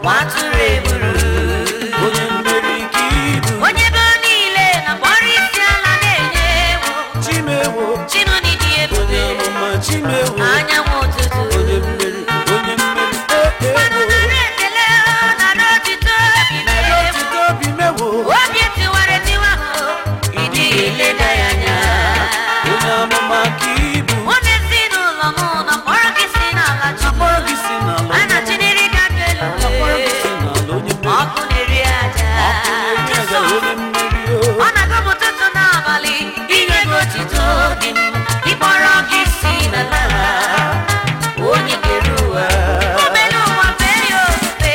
nwatụrụ egburu onye mmeri ka ibu onye be niile na kpọrọ isi ala na-enye ewu chimewo chinụdị dị onye ebube amụma chimewo anyanwụ ụtụtụ onye mmeri onye mmeri ee mmanụ ewo nara ekele nara otito narị otito obi mewo obi tiwara etiwa ịdịghị eleda ya anya onye amụma ka ibu mụ na ezinụlọ m nọ kpọrọ gị si n'ala chukwu akpọrọ gị si n'ala a na-achịniri gị aka elu akpọrọ gị si n'ala onye mmeri ọkụ na-eri aja onye aga onye mmeri o ọ na-agụ m ụtụtụ n'abalị inye gị otito dị m ịkpọrọ gị si n'ala onye kere ụwa omena ụwa fee ya ofufe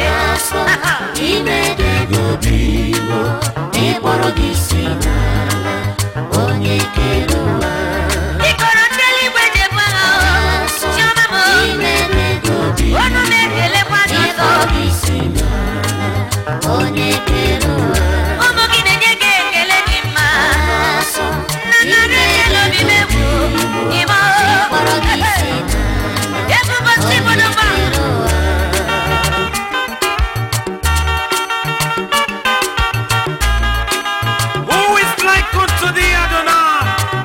ịkpọrọ gị si n'ala onye kere ụwa ịkọrọ ndị eluigwe ji ebu agha chiọma m imere gị obi ọnụ m ekelekwa gị ọzọ ịkpọrọ gị si n'ala onye kere ụwa ụmụ gị na-enye gị ekele dị mma asọ nna nna ekele obi m egwu ime ịkpọrọ gị si n'ala ebubo si bụdụba kere ụwa Who is like unto thee, Adonai?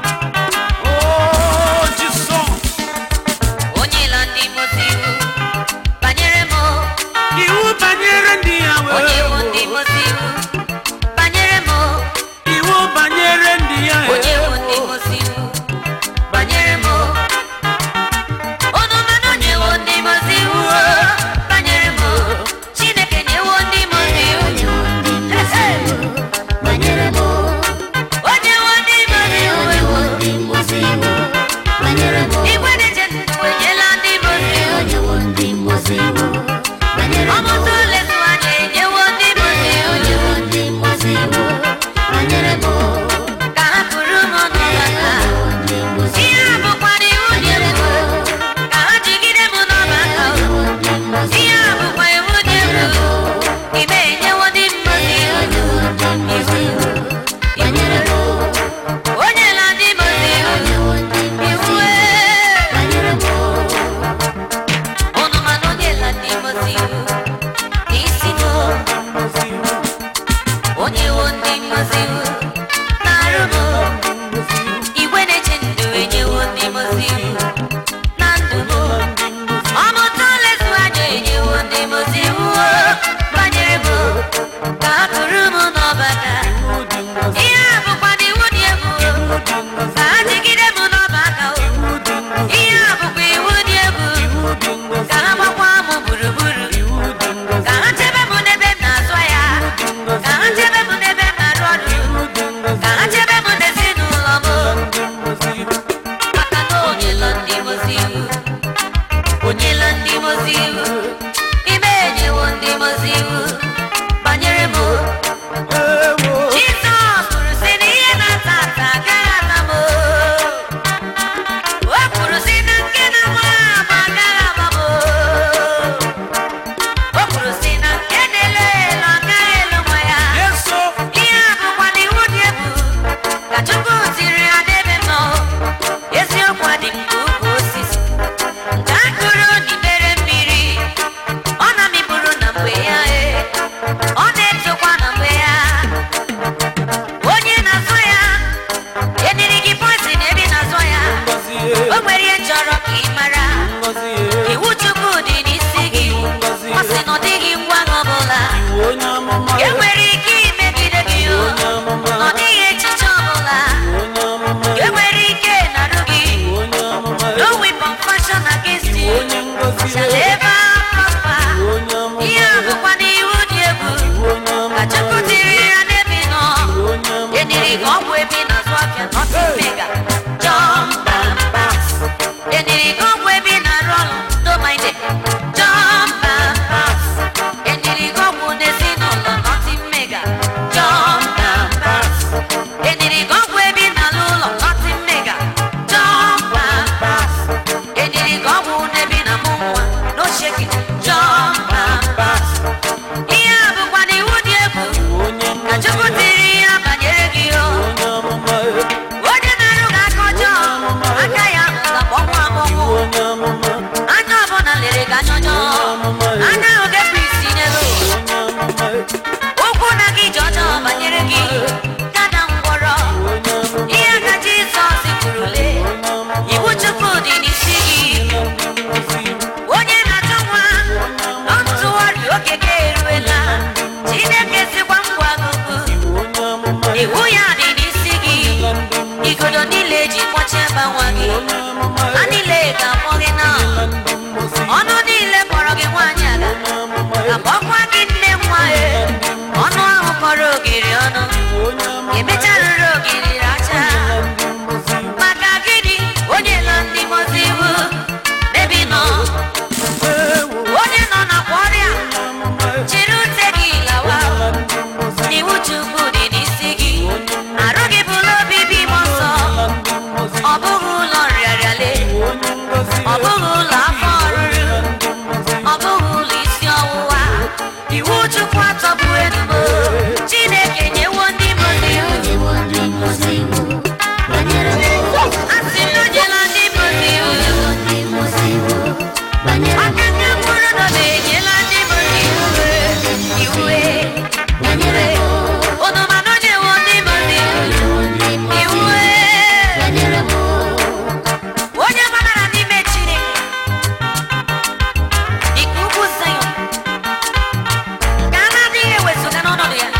Oh, Jesus. onye ila ndị mozi iwu banyere m Iwu banyere ndị ya onye iwu wee ndị mozi iwu banyere m Iwu banyere ndị ya onye iwu ndị mozi iwu banyere m unu mana onye iwu ndị mozi iwu banyere m chineke nyewo ndị mozi iwu onye nwe ndị mmozi iwu banyere m onye iwu ndị mozi iwu onye nwe ndị mmozi iwu banyere m igwe na-eche ndụ enyela ndị mozi iwu onye nwe ndị mmozi iwu banyere m ọmụtụ lezu anya enyewo ndị mozi iwu onye nwe ndị mmozi iwu banyere m ka ha pụrụ m n'ọbaka ndị mmozi ihe a bụkwana iwu dị egwu ka ha jigide m n'ọbaka ndị mmozi ihe a bụkwa iwu dị egwu ime enyewo ndị mmozi iwu onye nwe ndị mmozi iwu banyere m onye la ndị mozi iwu onye nwe ndị mmozi iwu iwu ee. banyere m unu mana onye la ndị mozi iwu n'isi m onye wo ndị mozi iwu na-arụ m igwe na-eche ndụ enyewo ndị mozi iwu na ndụ m ọmụta olezu anya enyewo ndị mozi iwu banyere m ka ha kụrụ m n'ọbaka ihe a bụkwa na iwu dị egwu ka ha jigide m n'ọbaka ihe a bụkwa iwu dị egwu ka ha gbakwa m gburugburu ka ha chebe m n'ebe m na-azụ ya ka ha chebe m n'ebe m na-arụ ọrụ ka ha chebe m n'ezinụlọ m maka na onyela ndị mozi iwu onyela ndị mozi iwu ime enyewo ndị mozi iwu banyere m Jizọs kwuru sị na ihe na-ata ata agaghị ata m o kwuru sị na nke na-agba agba agaghị agba m o kwuru sị na nke na-elo elo agaghị elo nwa ya Yeso, ihe a bụkwa na iwu dị egwu ka Chukwu tiri ya n'ebe m nọ eziokwu adị m ka ukwu osisi nke a kụrụ n'ibere mmiri ọ na-amịburu na mgbe ya e ọ na-etokwa na mgbe ya onye na-azụ ya eniri gị poizin ebe ị na-azụ ya ngọzie, o nwere ihe chọrọ ka ị mara ngọzie, iwu Chukwu dị n'isi gị ọ sị na ọ dịghị ngwa agha ọbụla iwu onye amụma, e nwere ike imegide gị o onye amụma, ọ dịghị echiche ọbụla onye amụma, e nwere ike narụ gị onye amụma, no weapon fashion against you onye ngọzi, shall ever prosper onye amụma, ihe a bụkwa na iwu dị egwu onye ka amụma, Chukwu tiri ya n'ebe ị nọ onye amụma, eniri gị ọgwụ ebe ị na-azụ afịa nothing mega jump and pass eniri gị ọgwụ ebe ị na-arụ ọrụ no mind it jump and pass eniri gị ọgwụ n'ezinụlọ nothing mega jump and pass eniri gị ọgwụ ebe ị na-alụ ụlọ nothing mega jump and pass eniri gị ọgwụ n'ebe ị na-amụ nwa no shaking jump and pass ihe a bụkwa na iwu dị egwu onye ka ngọzi, Chukwu tiri ya banyere gị o onye iwu chukwu atọgbu enubo chineke nyewo ndị mozi iwu Onyewo ndị mmozi iwu banyere m. asị m na o nyela ndị mozi iwu Onyewo ndị mmozi iwu banyere m. aka ndị mkpụrụ nọ na-enyela ndị mozi iwu iwe Banyere m. unu ma na o nyewo ndị mozi iwu Onyewo ndị mmozi iwu iwe banyere m. onye gbabara n'ime chineke dịka ugwu Zayọn ka a na-adịghị ewezụga n'ọnọdụ ya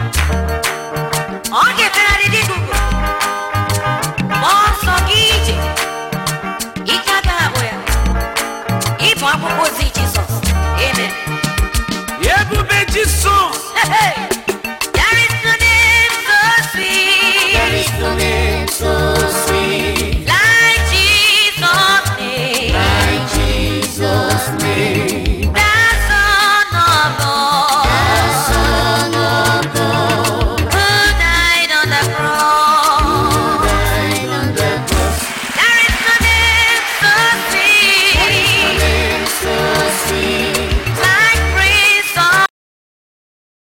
ọ ga-efegharị dịka ugwu gbaa ọsọ gị ije ike agaghị abụ ya ịbụ akwụkwọ ozi Jizọs amen ebube jisọs Hey, hey.